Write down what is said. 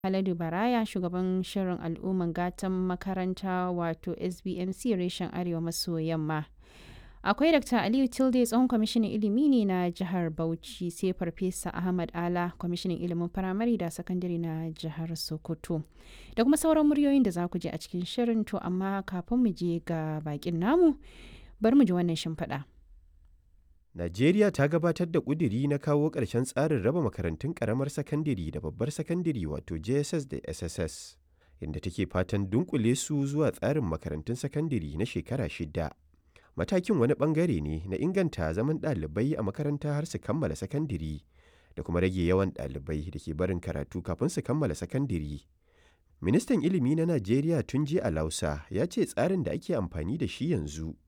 Haladu Baraya shugaban shirin al'umman gatan makaranta wato SBMC reshen Arewa maso yamma. Akwai Dr. Aliyu Tilde tsohon kwamishinan ilimi ne na jihar Bauchi sai Farfesa Ahmad Ala kwamishinan ilimin firamare da sakandare na jihar Sokoto. Da kuma sauran muryoyin da za ku je a cikin shirin to amma kafin mu je ga bakin namu bari mu ji wannan shimfiɗa. Najeriya ta gabatar da ƙudiri na kawo ƙarshen tsarin raba makarantun ƙaramar sakandare da babbar sakandare wato JSS da SSS, inda take fatan dunkule su zuwa tsarin makarantun sakandare na shekara shida. Matakin wani ɓangare ne na inganta zaman ɗalibai a makaranta har su kammala sakandare da kuma rage yawan ɗalibai da ke barin karatu kafin su kammala sakandare. Ministan Ilimi na Najeriya Tunji Alausa ya ce tsarin da ake amfani da shi yanzu